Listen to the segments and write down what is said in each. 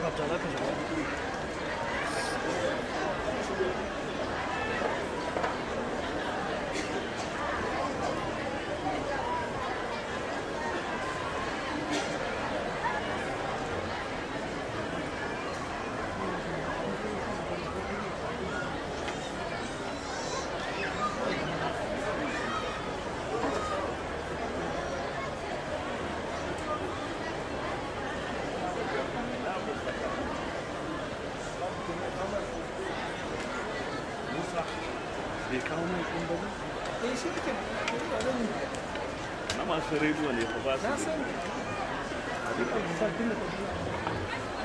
hatta za ka shiga Musa bai kawo mai kun ba eh shi kake na masu rediyo ne fa ba su na da- sani sabbin da kake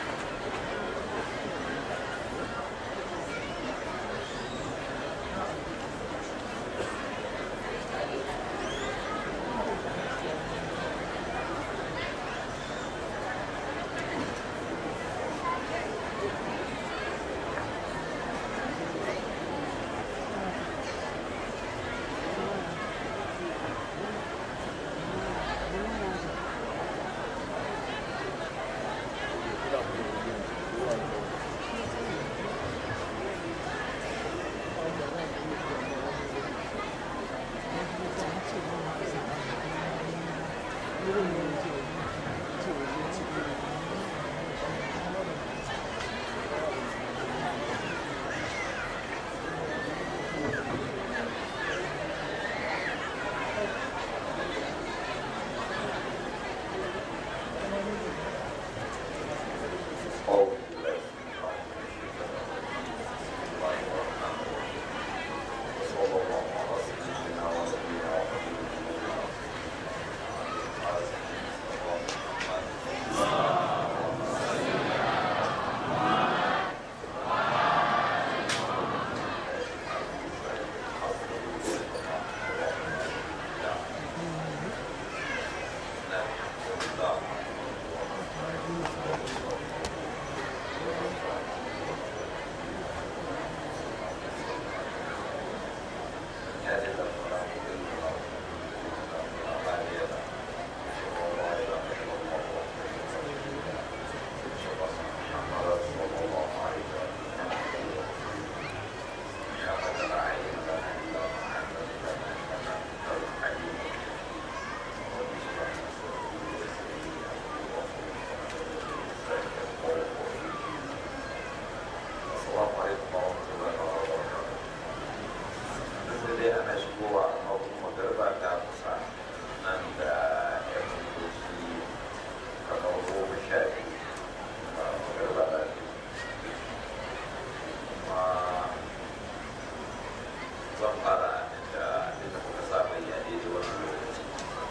zan fara da inda kuka saba yi a daidai wannan lokaci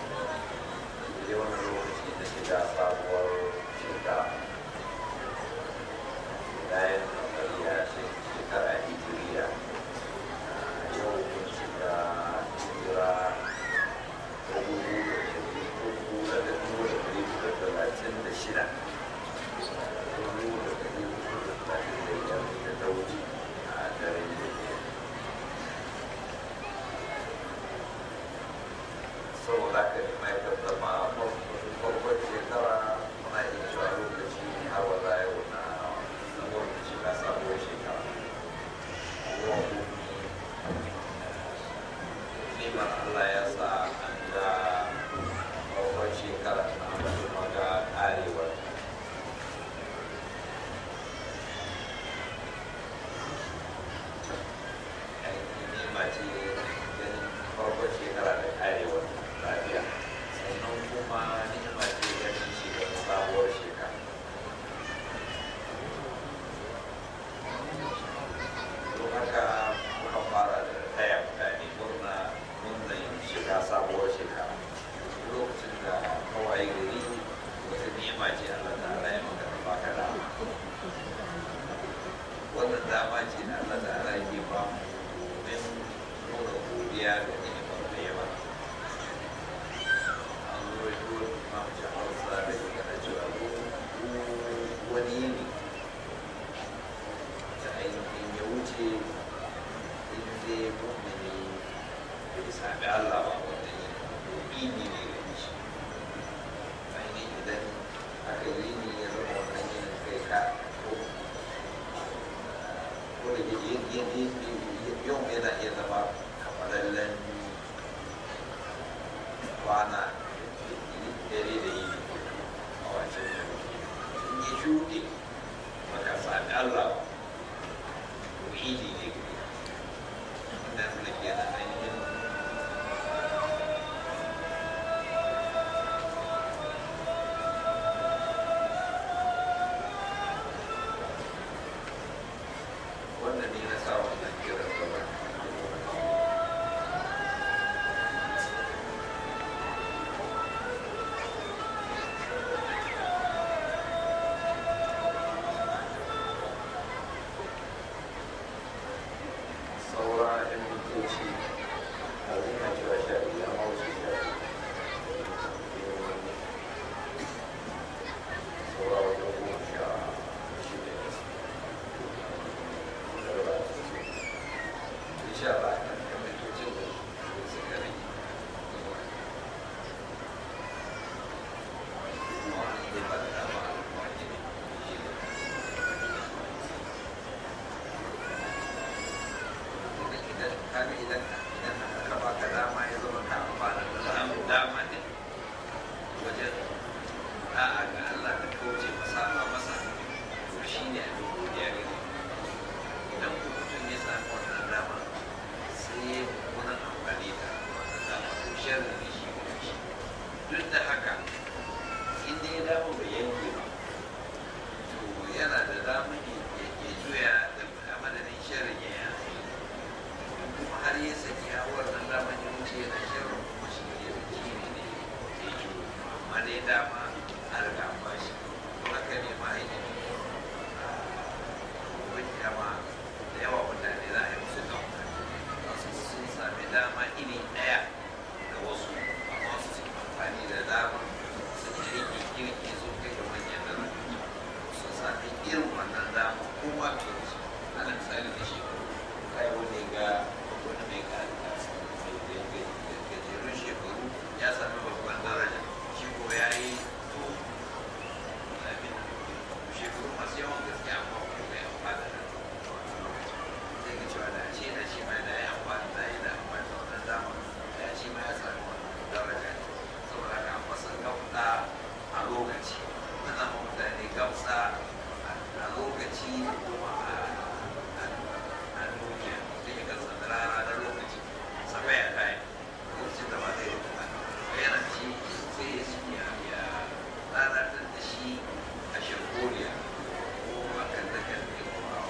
daidai wannan lokaci da shiga sabuwar shekara bayan ya shekara hijiriya yau mun shiga hijira ta dubu da ɗari uku da dubu da ɗari uku da talatin da shida dubu da ɗari uku da talatin da biyar da ta wuce a daren da saboda haka ne mai tattama farkon shekara muna iya cewa lokaci ne har wa za yau na na lokaci na sabuwar shekara ruwan hukumi neman Allah ya sa an ga farkon shekara na kuma ga karewar yau yana iya zama kamalallen kwana dare da yi a wancan yau in yi shuɗe baka sami Allah ba to idi ne da da ke da ainihin wannan ne na sa wannan kiran gaba saura yan mintoci a zina cewa sha biyu amma wasu sha saura wajen goma sha shida insha Allah kan yan mintocin da suka rage kuma wani ne ba da dama wani ne idan kaga idan idan aka baka dama ya zama ka amfana da samun dama ne wajen da'a ga Allah da kauce masa masa to shi ne abin godiya gare idan ku mutum ya samu wannan dama sai ya mummunan amfani da wannan dama to sharri ne shi ga shi duk da haka in dai ya dama bai yanke ba to yana da dama ya juya da madadin sharri ya yi kuma har ya saki a wannan damar ya wuce yana shirin kuma shi ne da shi ne ne ya yi amma dai dama an riga an bashi don haka ne ma ainihin wani dama da yawa mutane za a yi musu gama wasu sun sami dama iri ɗaya da wasu amma wasu sun amfani da dama sun yi aiki kirki sun kai ga manyan da sun sami irin wannan dama ko ma fiye da shi ana misali da shi kai wani ga wani mai gajerun shekaru ya sami babban daraja shi ko ya yi to abin shekaru masu yawan gaske amma ko bai amfana da zai ga cewa da ce da shi ma da ya amfani da yi da amfani da wannan dama da shi ma ya sami wannan daraja saboda haka an masa gamsa a lokaci ana ma mutane gamsa a lokaci da kuma a a duniya mutum ya gasa da rana na lokaci sabai a kai lokacin da ba zai yi ba yana ci sai ya ci ya ya lalatar da shi a shagoriya ko a kan da kan ne ko a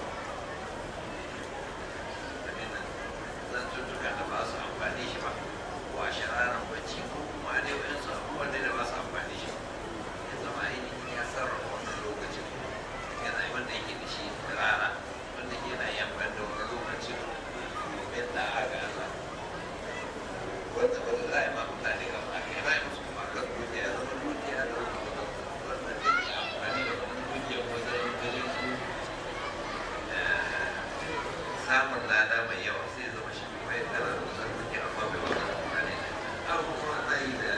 abin zan tuttuka da ba su amfani shi ba ko a shararan bacci ko kuma dai wayansu abubuwan da ba su amfani shi ya zama ainihin ya sarrafa wannan lokacin yana yi wanda yake da shi da rana wanda ke na yin ban da wani lokacin domin da aga Allah wanda wanda za a yi ma mutane ga ma kai ba musu kuma kan dukiya zama dukiya da wanda zai yi amfani da wani dukiya wajen wajen su samun lada mai yawa sai zama shi kuma ya tara da wasan dukiya amma bai wata amfani da abu kuma za yi da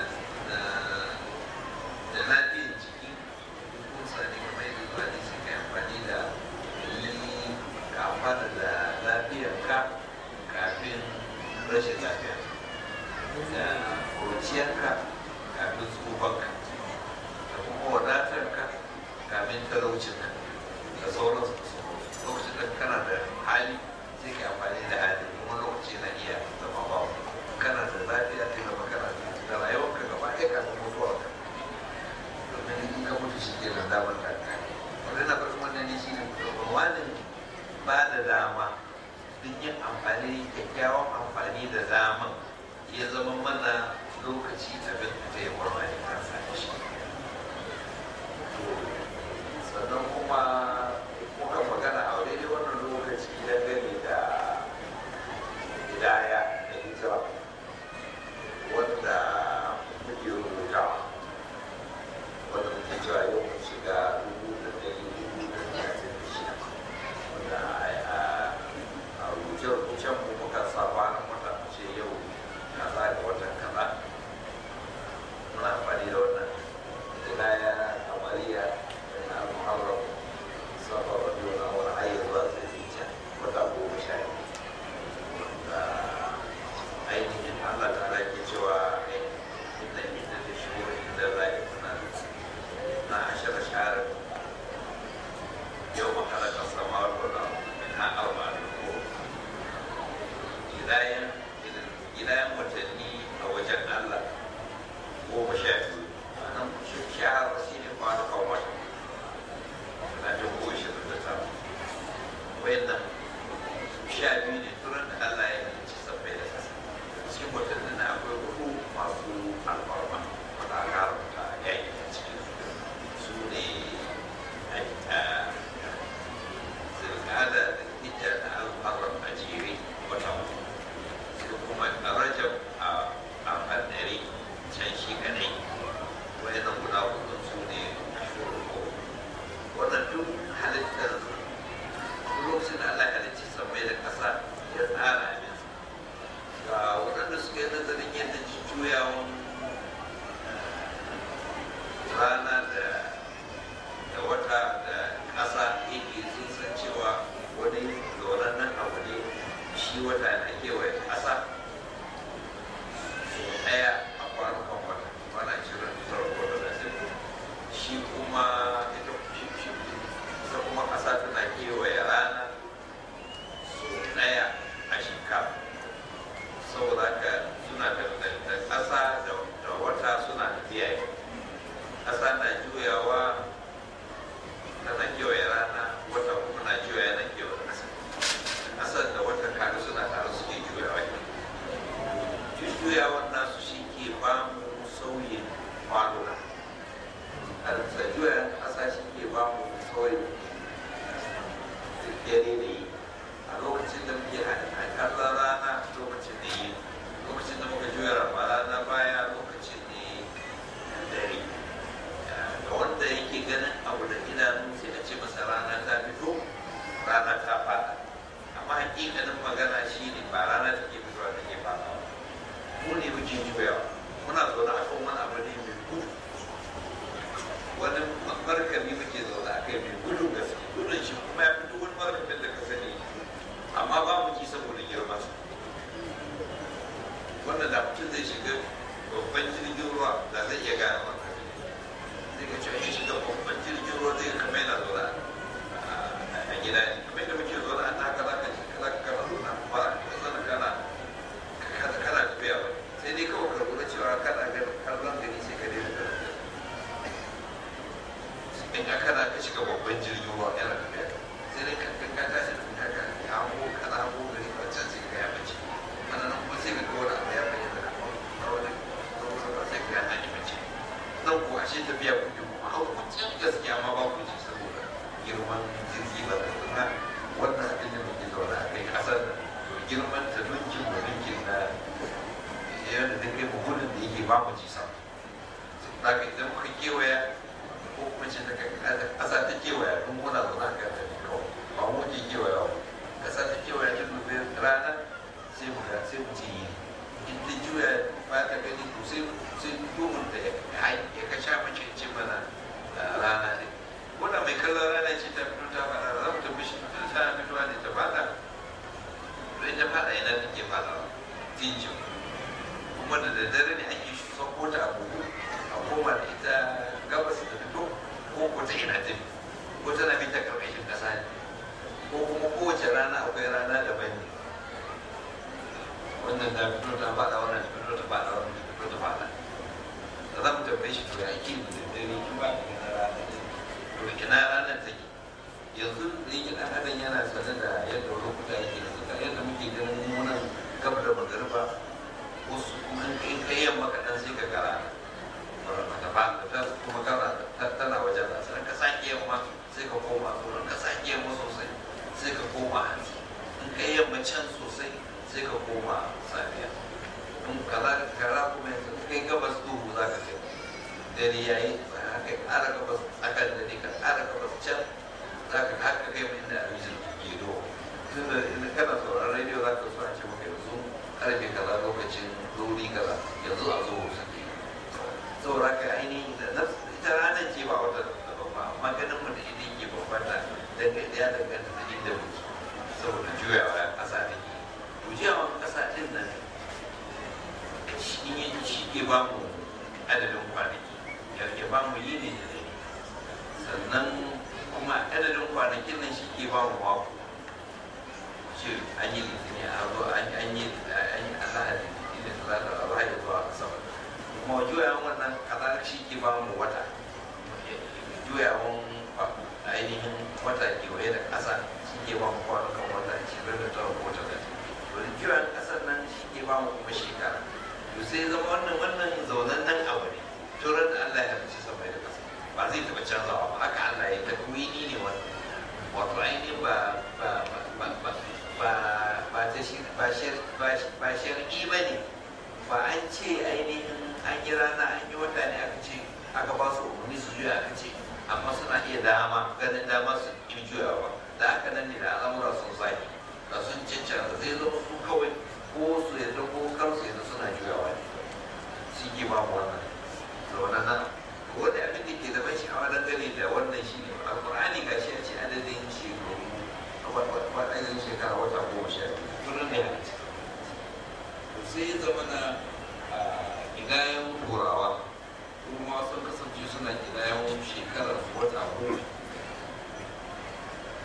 da lafiyar jiki kusa ne kuma yadda zuwa ne suka yi amfani da yi ka amfana da lafiyarka kafin rashin lafiya da kurciyarka kafin tsufanka da kuma wadatarka kafin talaucinka da sauransu da sauransu lokacin da kana da hali sai ka amfani da hali kuma lokaci na iya zama bawa kana da lafiya sai zama kana da rayuwarka gaba ɗaya kafin mutuwarka domin in ka mutu shi ke nan damar ka kare wanda na farko wannan ne shi ne wani ba da dama duk yin amfani kyakkyawan amfani da daman ya zama mana lokaci abin da zai warwa ne kansa da shi sannan kuma muka magana a daidai wannan lokaci dangane da hidaya da hijira wanda muke rubutawa wanda muke cewa yau mun shiga ƙasa tana kewaye rana so ɗaya a shekara saboda haka suna da da- da ƙasa da da wata suna tafiya ne ƙasa na juyawa tana kewaye rana wata kuma na juyawa na kewaye ƙasa ƙasar da wata kaga suna tare suke juyawa ne jujjuyawan nasu shi ke ba mu sauyin kwanuna a juyawan ƙasa shi ke ba mu sauyin dare da yi a lokacin da muke kallon rana lokacin da yi lokacin da muka juya rana baya lokacin da dare ga wanda yake ganin abu da idanu sai a ce masa rana ta fito rana ta fada amma hakikanin magana shi ne ba rana take fitowa take fada mu ne muke juyawa muna zaune a kan wani abu ne mai gudu wani markabi muke zaune a kai mai gudun gaske gudun shi kuma ya fito wani markabin da ka sani amma ba mu ji saboda girman sa wanda da mutum zai shiga babban jirgin ruwa da zai iya gane wannan zai ga cewa ya shiga babban jirgin ruwa zai kama yana zaune a gida ne kamar yadda muke zaune a naka za ka za ka kana zaune ba ka zana kana kana kana tafiya ba sai dai kawai ka lura cewa kana ganin kallon gani sai ka daina ganin in ka kana ka shiga babban jirgin ruwa yana tafiya sai dai ka ka ka tashi da ka ka hango kana hango gari ba can sai ka ya bace ana nan kuma sai ka ga wani abu ya bayyana da a wani ba sai ka ya hanyar bace nan ko ashe tafiya kuke kuma hau can gaskiya ma ba ku ji saboda girman jirgi ba da kuma wannan abin da muke zaune a kai kasar da to girman ta dunkin da dunkin na yadda da kai gudun da yake ba mu ji sama da ka idan muka kewaya ko kuma ce daga ƙasa ta kewaya don muna zaune a kan ta ne kawai ba mu ke kewaya ba ƙasa ta kewaya ta dubi rana sai mu ga sai mu ce yi in ta juya ba ta gani to sai sai duhun da ya ka sha mace ce mana rana ne wanda mai kallon rana ce ta fito ta fada za mu tafi shi ta fitowa ne ta fada to ita fada ina take fada tinjin kuma da daddare ne ake sauko ta abubu a koma da ita gabas da fito ko ko ta ina ta ko tana bi ta karkashin kasa ne ko kuma kowace rana akwai rana daban ne wannan ta fito ta fada wannan ta fito ta fada wannan ta fito ta fada da za mu tambaye shi to ya ake da daddare in ba ka gana rana ne to ina ranar take yanzu da yake dan adam yana sane da yadda lokuta yake da yadda muke ganin munan gab da magariba wasu kuma in kai yamma kaɗan sai ka gara ta ba ta kuma gara tana wajen da sai ka sake yamma sai ka koma tsoron ka sake yamma sosai sai ka koma hanci in kai yamma can sosai sai ka koma safiya in kaza kaza kuma yanzu in kai gabas duhu za ka kai dare yayi za ka ƙara gabas akan dare ka ƙara gabas can za ka haka kai mai inda abin ke do tunda in kana sauraron rediyo za ka so a ce maka yanzu karfe kaza lokacin zuri kaza yanzu a zo suke saboda ka ainihin da na ita ranar ce ba wata daban ba amma ganin mu da idan ke bambanta daga ya danganta da inda muke saboda juyawa ƙasa da ke juyawa ƙasa ɗin nan shi shi ke ba mu adadin kwanaki ya ke ba mu yini da dare sannan kuma adadin kwanakin nan shi ke ba mu mako ce an yi litini a zo an yi an yi alahadi da talata a zuwa ya zuwa asabar kuma juyawan wannan kaza shi ke ba mu wata juyawan ainihin wata kewaye da ƙasa shi ke ba mu kwanukan wata ashirin da tara ko talatin to da juyawan ƙasar nan shi ke ba mu kuma shekara to sai zama wannan wannan zaunan nan abu ne turan da Allah ya halicci sama da ƙasa ba zai taɓa canzawa ba haka Allah ya takwini ne wannan wato ainihin ba ba ba ba ba ba ta shi ba shar ba shar'i ba ne ba an ce ainihin an yi rana an yi wata ne aka ce aka ba su umarni su juya aka ce amma suna iya dama ganin dama su yi juyawa da haka nan ne da al'amura sun sake da sun cancanta zai zama su kawai ko su yadda ko kar su yadda suna juyawa ne shi ke ba mu wannan zaune nan wanda abin da ke da ban sha'awa dangane da wannan shi ne alƙur'ani ga shi a ce adadin shekaru adadin shekara wata goma sha biyu tunan da ya halitta sai ya zama na gidayen turawa kuma sun kasance suna gidayen shekarar wata goma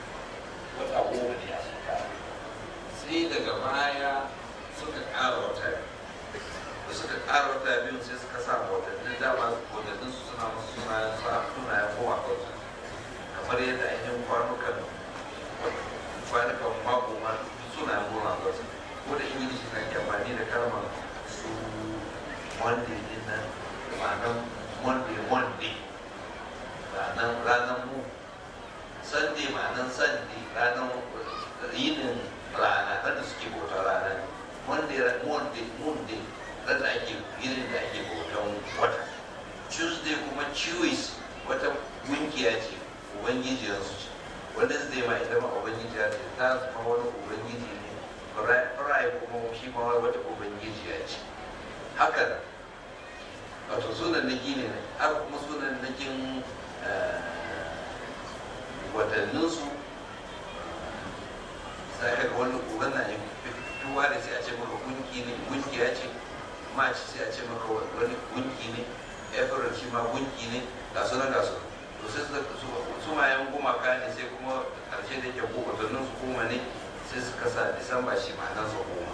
koma kansa kamar yadda ainihin kwanukan kwanukan mako ma suna koma kansa ko da ingilishi na ke amfani da kalmar su monday din nan ma'anar monday monday ranar ranar mu sunday ma'anar sunday ranar yinin rana da suke bauta ranar monday monday monday ran da ake yinin da ake bautan wata tuesday kuma jewish wata gungiya ce ubangijiyarsu ce wednesday ma ita ma ubangijiya ce ta zama wani ubangiji ne friday kuma shi ma wata ubangijiya ce haka da wato sunan naki ne haka kuma sunan nakin watanninsu sai ka wani uban na fitowa da sai a ce maka gunki ne gunkiya ce march sai a ce maka wani gunki ne april shi ma gunki ne ga su ga su to sai su su ma yan gumaka ne sai kuma karshe da yake ko watannin su goma ne sai suka sa disamba shi ma'anar sa goma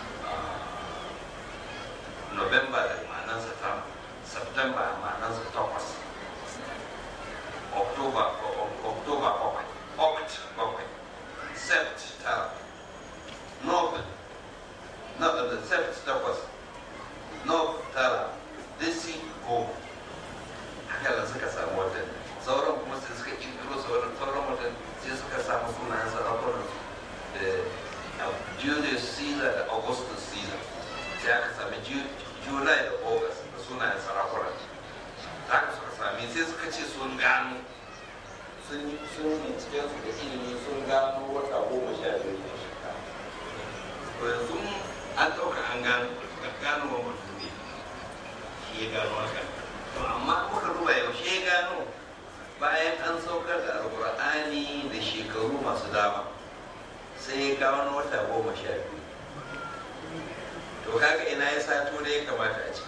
november da ma'anar sa tara september ma'anar sa takwas october october bakwai oct bakwai sept tara nov na da sept takwas nov tara disi goma haka da suka samu watan sauran kuma sai suka kirkiro sauran sauran watan sai suka samu sunayen sarakunan da Julius Caesar da Augustus Caesar sai aka sami July da August da sunayen sarakunan haka suka sami sai suka ce sun gano sun yi sun yi cikin su da ilimi sun gano wata goma sha biyu ne shekara to yanzu an ɗauka an gano gano wa mutum ne shi ya gano haka to amma muka duba yaushe ya gano bayan an saukar da alkur'ani da shekaru masu dama sai ya kawo wata goma sha biyu to kaga ina ya sato da ya kamata a ce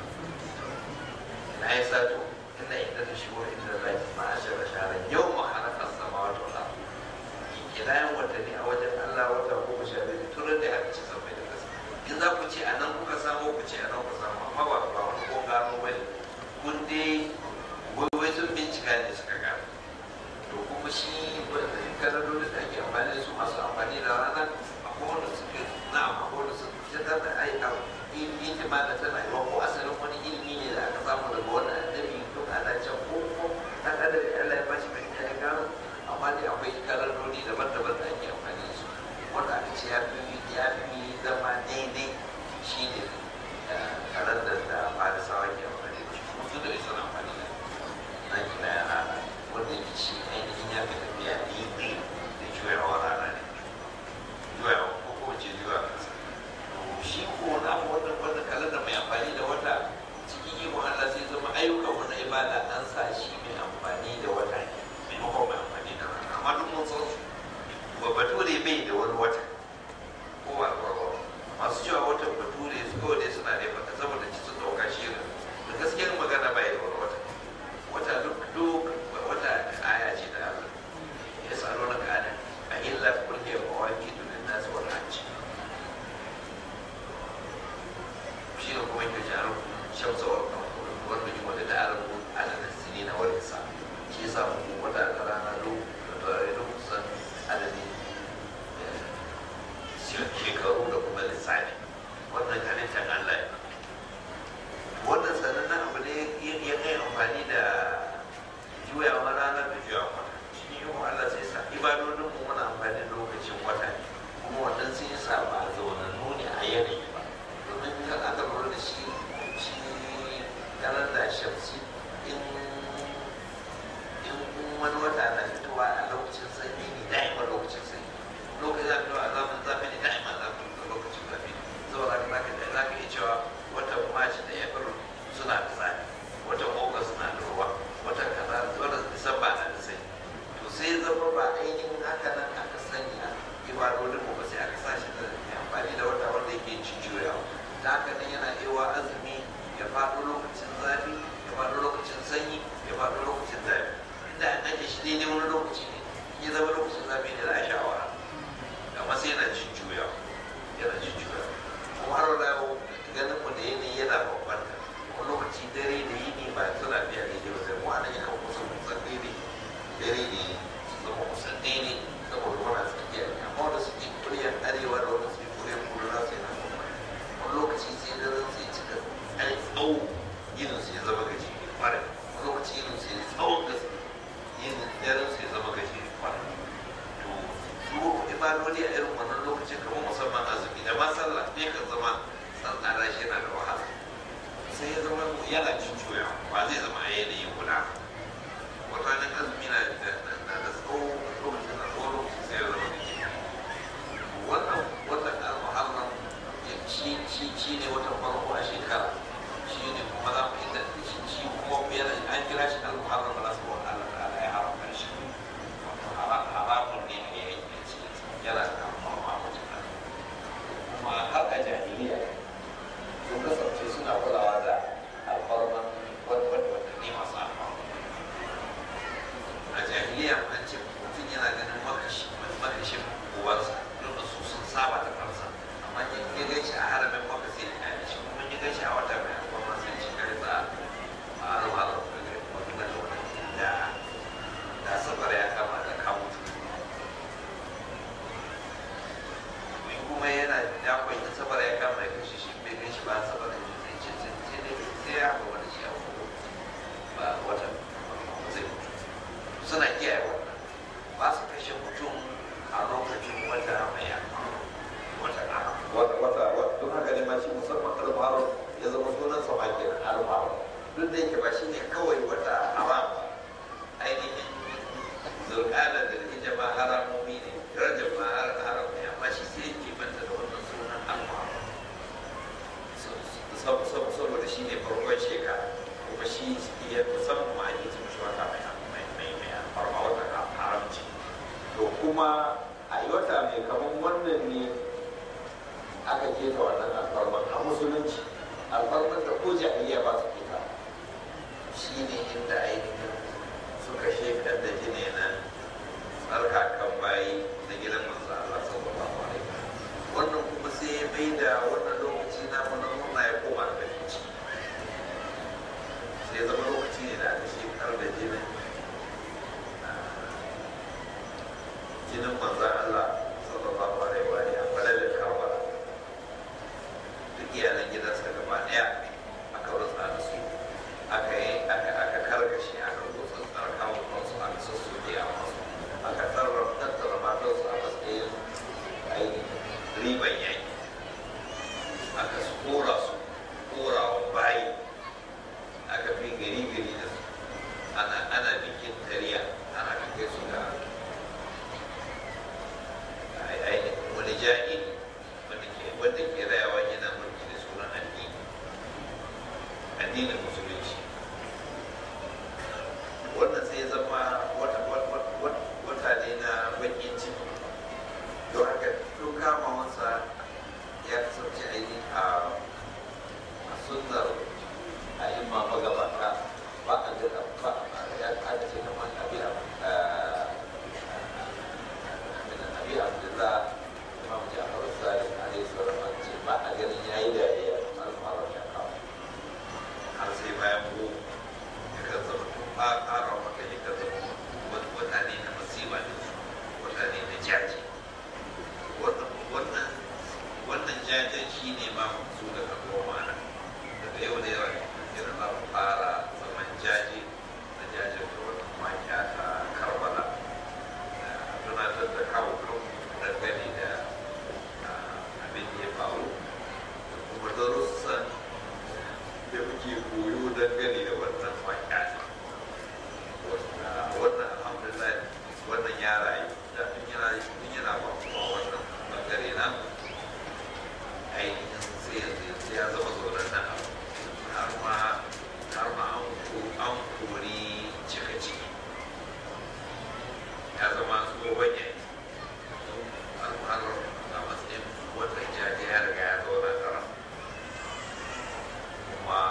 ina ya sato inda inda ta shigo inda za ta ma ashe da sharan yau ma halakar sama wata wata kidayen watanni a wajen allah wata goma sha biyu turar da aka ci sabai da kasa in za ku ce a nan kuka samu ku ce a nan kuka samu amma ba ba wani ko gano ba ne kun dai wai sun bincika ne suka gano to kuma shi kanadodi da ake amfani da su masu amfani da rana a kowane suke na a kowane su ta da ai a yin ma da tana yi ko asalin wani ilimi ne da aka samu daga wani annabi to ana can ko ko dan adam ya Allah ya bashi mai ya gano amma dai akwai kanadodi daban-daban da ake amfani da su wanda aka ce ya fi ya fi zama daidai shi ne kalandar da farisawa ke amfani da shi kuma su da isa amfani da na kina ya rana wanda yake shi ainihin ya fi tafiya daidai da juyawa rana ne juyawa ko ko ce juyawa kasa shi ko na wanda wanda kalandar mai amfani da wata cikin ikon Allah sai zama ayyukan wani ibada an sa shi mai amfani da wata ne maimakon mai amfani da rana amma duk mun san su ba bature bai da wani wata ko ba ba masu cewa watan bature su kawai dai suna da fata saboda ci su dauka shi da gaskiyar magana bai da wani wata wata duk duk wata aya ce da Allah ya tsaro na kana a illa kulli mawaki dunin nasu wal hajji shi ne kuma yake jaru shamsa wal qamar wanda yi wata da arabu ala nasini na wal isa shi yasa mu wata da rana do da tare da kusan adadin shekaru da kuma lissafi wannan halittar Allah ne wannan sanannen abu ne ya kai amfani da juyawa ranar da juyawa wata shi ne yi Allah sai sa ibadodin mu muna amfani da lokacin wata ne kuma wannan sai sa ba a zaunannu ne a yanayi ba domin kan aka lura da shi shi kalanda shamsi in in wani wata na fitowa a lokacin sanyi ne da'ima lokacin sanyi lokacin zafi a zafin zafi ne da'ima zafin lokacin zafi saboda haka zaka za ka iya cewa watan march da april suna da zafi watan august na da ruwa watan kaza watan disamba na da sanyi to sai zama ba ainihin haka nan aka sanya ibadodin mu ba sai aka sa shi da mai amfani da wata wanda yake jujjuyawa ta haka nan yana ewa azumi ya faɗo lokacin zafi ya faɗo lokacin sanyi ya faɗo lokacin zafi inda an ake shi daidai wani salloli a irin wannan lokacin kamar musamman azumi da ma sallah ne kan zama tsantsara shi yana da wahala sai ya zama yana cin cuya ba zai zama a yanayi guda wata nan azumi na da da tsawo lokacin da tsawo lokacin sai ya zama da ke wannan watan al-muharram shi shi shi ne watan farko a shekara shi ne kuma za mu inda shi shi kuma yana an kira shi al-muharram ba za su wani Allah ta'ala ya haramta shi haramun ne a yayin da ce yana da alfarma wajen nan kuma har a jahiliya sun kasance suna kulawa da alfarman wadanne masu alfarma a jahiliya an ce mutum yana ganin makashin uwarsa don da su sun saba da kansa amma in ya gaishe a haramin maka sai ya kyale shi kuma ya gaishe a wata mai alfarma sai shi kai za a alwalar da da da safar ya kama da kawo in kuma yana ya kwaita safar ya kama ya kashe shi bai gan shi ba safar ya zai ce sai sai dai sai ya ga wani shi a wani ba wata zai mutu suna kiyaye wannan ba su kashe mutum a lokacin wata mai wata wata wata wata don haka ne ma shi musamman alfahar ya zama sunan sa ma kenan alfahar duk da yake ba shi ne kawai wata haram ainihin zulƙada da hijaba haramomi ne rajab ma har haram ne amma shi sai yake banta da wannan sunan alfahar saboda shi ne farkon shekara kuma shi ya musamman ma ake cin shi wata mai mai mai mai alfarma wata haramci to kuma a yi wata mai kamar wannan ne aka keta wannan alfarman a musulunci alfarman da ko jahiliya ba su keta shi ne inda ainihin suka shekar da jini na tsarkakan bayi na gidan manzo Allah sallallahu alaihi wasallam wannan kuma sai ya bai da wannan lokaci na mu na murna ya koma da ciki sai zama lokaci ne da aka shekar da jinin jinin manzo Allah sallallahu alaihi wa alihi a falalin Karbala duk iyalan gidansa gaba daya aka rutsa da su aka yi aka aka karkashe aka rutsa tsarkawa kansu aka sassoke a masu aka tarra tattara matansu a matsayin ainihin riban yaki aka su kora su kora wa bayi aka fi gari gari da su ana ana bikin tariya ana kai su ga ainihin wani jahili wanda ke wanda ke rayawa yana mulki da sunan addini addinin musulunci wannan sai zama wata wata ne na bakin ciki don haka tun kama wasa ya kasance ainihin a sunnar a imma magabata ba a jira ba ya ce kamar abin abi abdullah imam jafar sadiq alaihi salam an ce ba a ganin yayi da ya alfara da kawo har sai bayan ko ya kan zama tun ba ƙara maka ya kan zama mutane na masiba da su mutane na jaji wannan wannan jajen shi ne ma su daga goma na daga yau da yawa irin za mu fara zaman jaje na jajen da wannan makiya ta karbala tunatar da kawo kan dangane da abin da ya faru da kuma darussan da muke koyo dangane da wannan makiya wannan alhamdulillah wannan ya rayu da tun yana tun yana ba kuma wannan bangare na ainihin sai yanzu yanzu ya zama zaunar nan har ma har ma an kori cika ciki ya zama tsohon yayi har har a matsayin watan jaje ya riga ya zauna tara kuma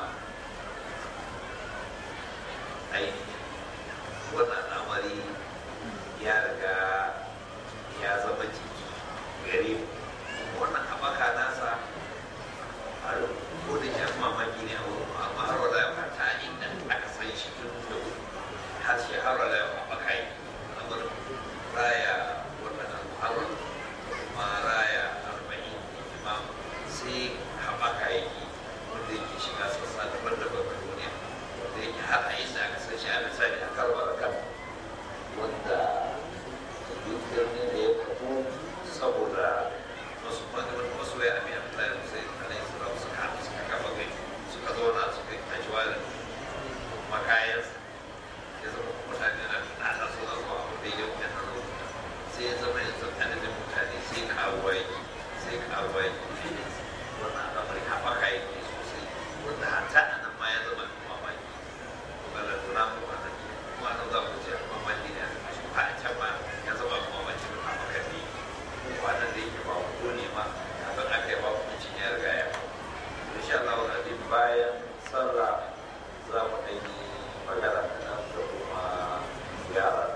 ainihin wannan al'amari ya riga ya zama jiki gare mu wannan haɓaka nasa a ko da shi mamaki ne a wurin amma har wala ya fata inda aka san shi tun da har shi har wala ya haɓaka yi a wurin raya wannan al'amuran kuma raya arba'in imam sai haɓaka yake wanda yake shiga sassa daban-daban a duniya wanda yake har a inda aka san shi a misali a karbar kan wanda dukkan ne da ya kafu gyara